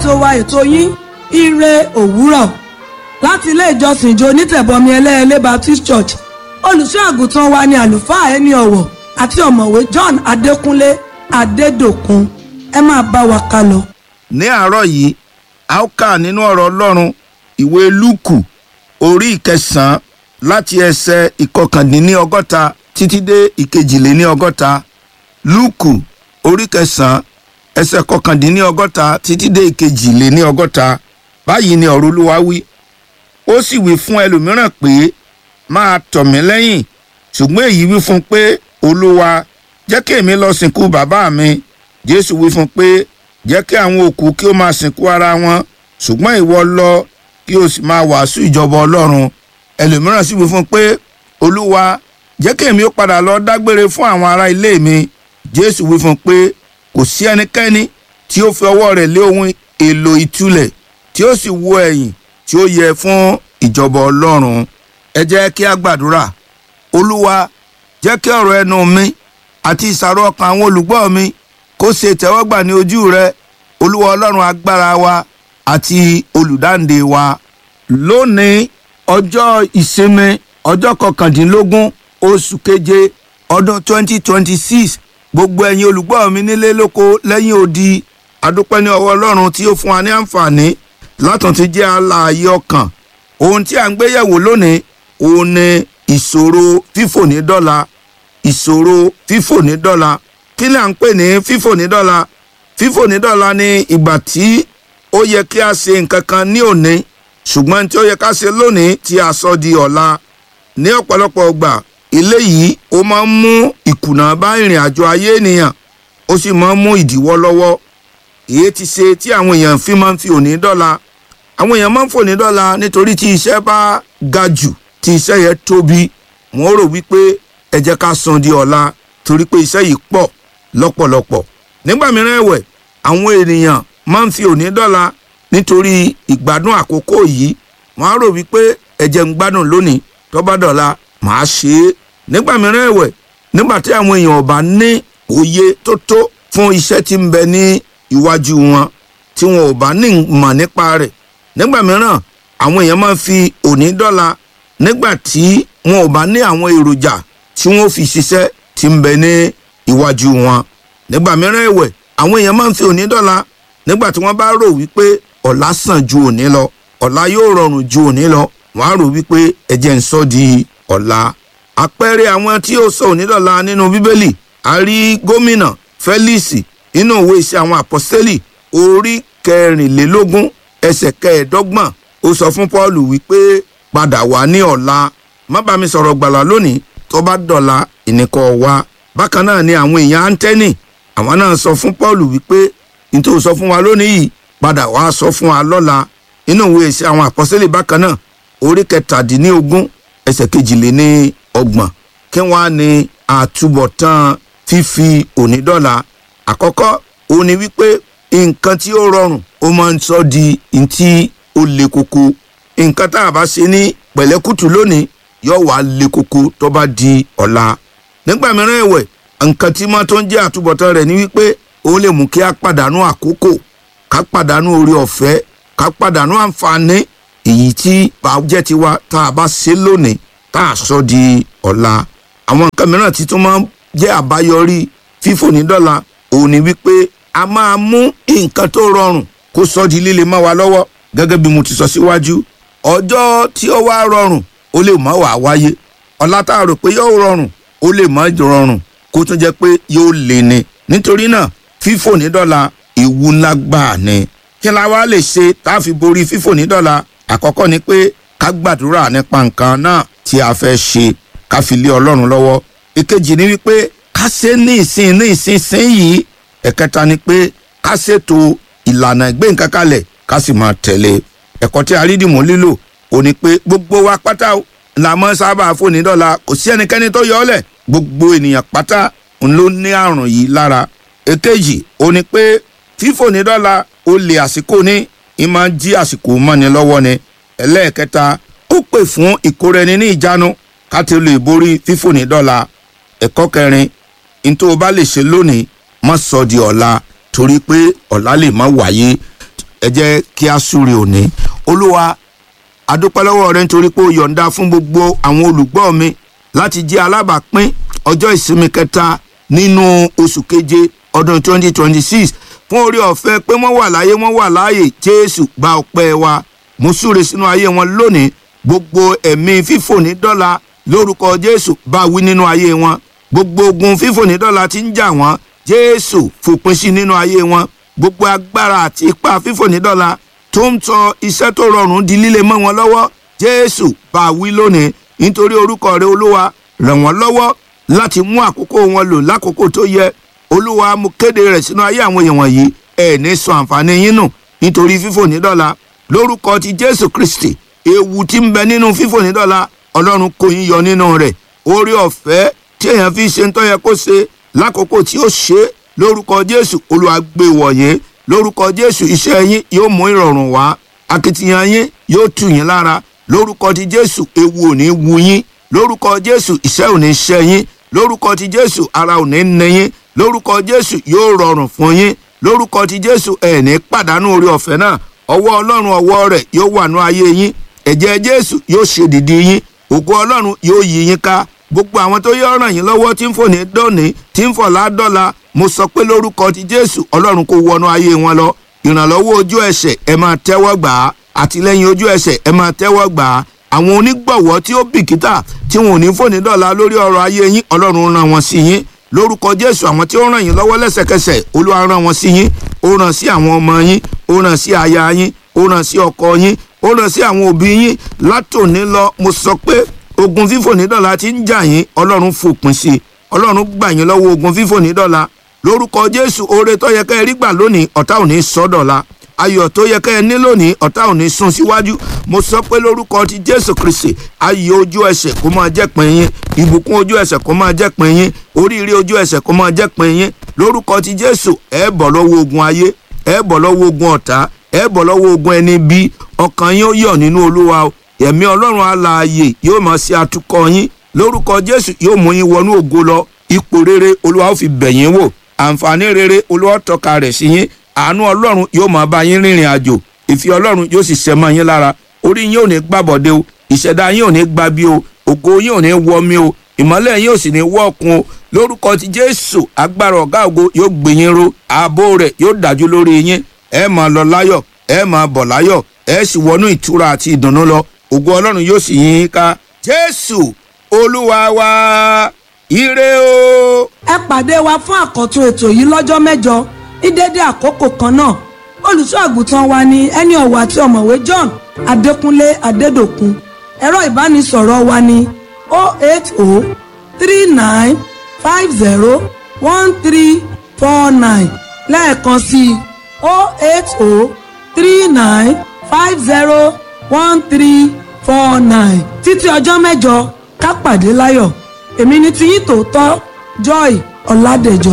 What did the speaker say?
ètò wa ètò yín ire òwúrọ̀ láti ilé ìjọsìn ìjọ onítẹ̀bọmi ẹlẹ́ẹ̀lẹ́ Baptist Church olùṣọ́ àgùntàn wa ni àlùfáà ẹni ọ̀wọ̀ àti ọ̀mọ̀wé John Adékúnlé Adédòkun ẹ máa bá wa ká lọ. ní àárọ̀ yìí a ó kà nínú ọ̀rọ̀ ọlọ́run ìwé lúùkù orí ìkẹsàn-án láti ẹsẹ̀ ìkọkàndínníọgọ́ta títí dé ìkejìléníọgọ́ta lúùkù orí kẹsàn-án ẹsẹ̀ kọkàndínníọgọ́ta títí dé ìkejìléníọgọ́ta báyìí ni ọ̀rọ̀ olúwa wí ó sì wí fún ẹlòmíràn pé máa tọ̀ mí lẹ́yìn ṣùgbọ́n èyí wí fún un pé olúwa jẹ́ kí èmi lọ sìnkú bàbá mi jésù wí fún un pé jẹ́ kí àwọn òkú kí ó máa sìnkú ara wọn ṣùgbọ́n ìwọ lọ kí o sì máa wàásù ìjọba ọlọ́run ẹlòmíràn sì wí fún un pé olúwa jẹ́ kí èmi ó padà lọ dágbére fún àwọn ará ilé mi jésù wí fún un pé kò sí ẹnikẹ́ni tí ó fi ọwọ́ rẹ̀ lé ohun èlò ìtúlẹ̀ tí ó sì wo ẹ̀yìn tí ó yẹ fún ìjọba ọlọ́run ẹ jẹ́ kí a gbàdúrà olúwa jẹ́ kí ọ̀rọ̀ ẹnu mi àti ìsàrò ọkàn àwọn olùgbọ́ mi kó ṣe ìtẹ́wọ́gbà ní ojú rẹ olúwa ọlọ́run agbára wa àti olùdáǹdè wa lónìí ọjọ́ ìsinmi ọjọ́ kọkàndínlógún oṣù keje ọdún 2026 gbogbo ẹ̀yin olùgbọ́ mi nílé lóko lẹ́yìn odi adúpẹ́ ní ọwọ́ ọlọ́run tí ó fún wa ní àǹfààní látàn ti jẹ́ alààyè ọkàn ohun tí a ń gbéyẹ̀wò lónìí òun ni ìṣòro fífò ní dọ́là ìṣòro fífò ní dọ́là kí ni à ń pè ní fífò ní dọ́là fífò ní dọ́là ni ìgbà tí ó yẹ kí a ṣe nǹkan kan ní òní ṣùgbọ́n tí ó yẹ ká ṣe lónìí tí a sọ di ọ̀la ní ọ̀pọ̀lọpọ̀ ọgbà eléyìí ó máa ń mú ìkùnà bá ìrìn àjò ayé ènìyàn ó sì máa ń mú ìdíwọ́ lọ́wọ́ èyí ti ṣe tí àwọn èèyàn fi máa ń fi òní dọ́là àwọn èèyàn máa ń fòní dọ́là nítorí tí iṣẹ́ bá ga jù tí iṣẹ́ yẹn tóbi wọ́n rò wípé ẹ jẹ́ ká san di ọ̀la torí pé iṣẹ́ yìí pọ̀ lọ́pọ̀lọpọ̀ nígbà mìíràn ẹ̀wẹ̀ àwọn ènìyàn máa ń fi òní dọ́là nítorí ìgbádùn àkókò yìí wọ́n á rò wípé ẹ jẹ́ ń gbádùn lónìí tó bá dọ̀la màá ṣe é nígbà mìíràn ẹ̀wẹ̀ nígbà tí àwọn èèyàn ò bá ní òye tó tó fún iṣẹ́ tí ń bẹ ní iwájú wọn tí wọn ò bá ní mọ̀ nípa rẹ̀ nígbà mìíràn àwọn èèyàn máa ń fi òní dọ́là nígbà tí wọn ò bá ní àwọn èròjà tí wọn ò fi ṣiṣẹ́ tí ń bẹ ní iwájú wọn nígbà mìíràn ẹ̀wẹ̀ àwọn èèyàn máa ń fi òní dọ́là nígbà tí wọ́n bá rò wípé ọ̀la sàn ju òní lọ ọ̀la yóò rọrùn ju òní lọ wọ́n á rò wípé ẹ̀jẹ̀ ń sọ di ọ̀la. àpẹẹrẹ àwọn tí ó sọ òní dọ́là nínú bíbélì a rí gómìnà Félíìsì nínú ìwé iṣẹ́ àwọn àpọ́sítélì orí kẹrìnlélógún ẹsẹ̀ kẹẹ̀ẹ́dọ́gbọ̀n ó sọ fún Pọ́ọ̀lù wípé padà wá ní ọ̀la má bá mi sọ̀rọ̀ gbàlà lónìí tó bá dọ̀la ìníkọ̀ wá bákan náà ni àwọn èèyàn áńtẹ́nì àwọn náà sọ fún Pọ́ọ̀lù wípé nítorí sọ fún wa lónìí yìí padà wá sọ fún wa lọ́la inú ìwé iṣẹ́ àwọn àpọ́sítélì bákan náà orí kẹtàdínlógún ẹsẹ̀ kejìléní ọgbọ̀n kí wọ́n á ní àtúbọ̀tán fífi òní dọ́là àkọ́kọ́ òun ni wípé nǹkan tí ó rọrùn ó máa ń sọ di ntí ó le koko nǹkan tá a bá ṣe ní pẹ̀lẹ́kùtù lónìí yóò wá le koko tó bá di ọ̀la nígbà mìíràn ẹ̀wẹ̀ nǹkan tí máa tó ń jẹ́ àtúbọ̀tán rẹ̀ ni wípé ó lè mú kí a pàdánù àkókò ká pàdánù orí ọ̀fẹ́ ká pàdánù àǹfààní èyí tí bá jẹ́ tiwa tá a bá ṣe lónìí tá a sọ di ọ̀la àwọn nǹkan mìíràn tí tó máa ń jẹ́ àbáyọrí fífò ní dọ́là òun ni wípé a máa mú nǹkan tó rọrùn kó sọ di líle mọ́ wa lọ́wọ́ gẹ́gẹ́ bí mo ti sọ síwájú ọjọ́ tí ó wá rọrùn ó lè má wàá wáyé ọ̀la tá a rò pé yóò rọrùn ó lè má rọrùn kó tún jẹ́ pé yóò lè ní nítorí náà fífò ní dọ́là ewu ńlá gbáà ni kí la wá lè ṣe tá a fi borí fífò ní dọ́là àkọ́kọ́ ni pé ká gbàdúrà nípa nǹkan náà tí a fẹ́ ṣe ká fi lé ọlọ́run lọ́wọ́ ìkejì ni wípé ká ṣe ní ìsìn ní ìsinsìn yìí ẹ̀kẹta ni pé ká ṣètò ìlànà ìgbé nǹkan kalẹ̀ ká sì máa tẹ̀lé ẹ̀kọ́ tí a rí dìmú lílò ò ní pé gbogbo wa pátá la mọ́ sábà fòní dọ́là kò sí ẹnikẹ́ni tó yọ ọ́ lẹ̀ gbogbo ènìyàn pátá ló ní àrùn yìí lára èkejì ò ní pé fífòní dọ́là ó lè àsìkò ní ìmọ̀ jí àsìkò mọ́ni lọ́wọ́ ni ẹlẹ́ẹ̀kẹta ó pè fún ìkóraẹni ní ìjánu ká ti lè borí fífòní dọ́là ẹ̀kọ́ kẹrin ní tó o bá lè ṣe lónìí má sọ di ọ̀la torí pé ọ̀la lè má wáyé ẹ jẹ́ kí a súre òní olúwa adúpẹ́ lọ́wọ́ rẹ nítorí pé o yọ̀ǹda fún gbogbo àwọn olùgbọ́ mi láti jẹ́ alábàápín ọjọ́ ìsinmi kẹta nínú oṣù keje ọdún 2026 fún orí ọ̀fẹ́ pé wọ́n wà láyé wọ́n wà láàyè jésù gba ọpẹ́ wa mo súre sínú ayé wọn lónìí gbogbo ẹ̀mí fífò ní dọ́là lórúkọ jésù bá wí nínú ayé wọn gbogbo ogun fífò ní dọ́là tí ń jà wọ́n jésù fòpin sí nínú ayé wọn gbogbo agbára àti ipá fífò ní dọ́là tó ń tọ iṣẹ́ tó rọrùn di líle mọ́ wọn lọ́wọ́ jésù bá wí lónìí nítorí orúkọ rẹ olúwa ràn wọ́n lọ́wọ́ láti mú àkókò wọn lò lákòókò tó yẹ olúwa mo kéde rẹ̀ sínú ayé àwọn èèyàn wọ̀nyí ẹ̀ ní sọ àǹfààní yín nù nítorí fífò ní dọ́là lórúkọ ti jésù kristi ewu tí ń bẹ nínú fífò ní dọ́là ọlọ́run kò yín yọ nínú rẹ̀ orí ọ̀fẹ́ tí èèyàn fi ṣe ń tọ́ yẹ kó ṣe lákòókò tí ó ṣe é lórúkọ jésù olúwa gbé wọ̀nyí lórúkọ jésù iṣẹ́ yín yóò mú ìrọ̀rùn wá akitiyan yín yóò tù yín lára lórúkọ ti jésù ewu ò ní wu yín lórúkọ jésù iṣẹ́ ò ní ṣẹ́ yín lórúkọ ti jésù ara ò ní ní yín lórúkọ jésù yóò rọrùn fún yín lórúkọ ti jésù ẹ̀ ní pàdánù orí ọ̀fẹ́ náà ọwọ́ ọlọ́run ọwọ́ rẹ̀ yóò wà ní ayé yín ẹ̀jẹ̀ jésù yóò ṣe dìdí yín ògo ọlọ́run yóò yí yín ká gbogbo àwọn tó yọ ràn yín lọ́wọ́ tí ń fò ní dọ́ọ̀nì tí ń fọ̀ ládọ́la mo sọ pé lórúkọ ti jésù ọlọ́run kò wọnú ayé wọn lọ ìrànlọ́wọ́ ojú ẹsẹ̀ ẹ máa tẹ́wọ́ gbà á àtìlẹ́yìn ojú ẹsẹ̀ ẹ máa tẹ́wọ́ gbà á àwọn onígbọ̀wọ́ tí ó bìkítà tí wọn ò ní fò ní dọ́ọ̀la lórí ọrọ̀ ayé yín ọlọ́run ràn wọ́n sí yín lórúkọ jésù àwọn tí ó ràn yín lọ́wọ́ lẹ́sẹ̀kẹsẹ̀ olúwa ràn wọ́n sí yín ó ràn sí àwọn ọmọ yín ó ràn sí aya yín ó ràn sí ọkọ yín ó ràn sí àwọn òbí yín látòní lọ mo sọ pé ogun fífò ní dọ́là ti ń jà yín ọlọ́run fòpin sí i ọlọ́run gbà yín lọ́wọ́ ogun fífò ní dọ́là lórúkọ jésù oore tó yẹ ká ẹ rí gbà lónìí ọ̀tá ò ní sọ dọ̀la ayọ̀ tó yẹ ká ẹ ní lónìí ọ̀tá ò ní sún síwájú mo sọ pé lórúkọ ti jésù kristi ayọ̀ ojú ẹsẹ̀ kó máa jẹ́ pin yín ìbùkún ojú ẹsẹ̀ kó máa jẹ́ pin yín oríire ojú ẹsẹ̀ kó máa jẹ́ pin yín lórúkọ ti jésù ẹ bọ̀ lọ́wọ́ ogun ayé ẹ bọ̀ lọ́wọ́ ogun ọ̀tá ẹ bọ̀ lọ́wọ́ ogun ẹni bí ọkàn yín ó yọ̀ nínú olúwa o ẹ̀mí ọlọ́run alààyè yóò máa ṣe atukọ̀ yín lórúkọ jésù yóò mú yín wọnú ògo lọ ipò rere olúwa ó fi bẹ̀ yín wò àǹfààní rere olúwa tọ́ka rẹ̀ sí yín àánú ọlọ́run yóò máa bá yín rìnrìn àjò ìfẹ́ ọlọ́run yóò sì ṣẹ́ mọ́ yín lára orí yín ò ní gbàbọ̀dé o ìṣẹ̀dá yín ò ní gbabi o ògo yín ò ní wọmi o ìmọ́lẹ̀ yín ò sì ní wọ́ọ̀kun o lórúkọ ti jésù agbára ọ̀gá ògo yóò gbé yín ró ààbò rẹ̀ yóò dájú lórí yín ẹ máa lọ láyọ̀ ẹ máa bọ̀ láyọ̀ ẹ sì wọnú ìtura àti ìdùnnú lọ ògo ọlọ́run yóò sì yín ká jésù olúwa wa ire o. ẹ pàdé wa fún àkọ́tún ètò yìí lọ́jọ́ mẹ́jọ ní dédé àkókò kan náà olùṣọ́ àgùntàn wa ni ẹni ọ̀wọ̀ àti ọ̀mọ̀wé John Adékúnlé Adédòkun ẹ̀rọ ìbánisọ̀rọ̀ wa ni 08039501349 lẹ́ẹ̀kan sí i 08039501349 títí ọjọ́ mẹ́jọ ká pàdé láyọ̀ èmi ni tiyín tòótọ́ Joy Ọládẹ̀jọ.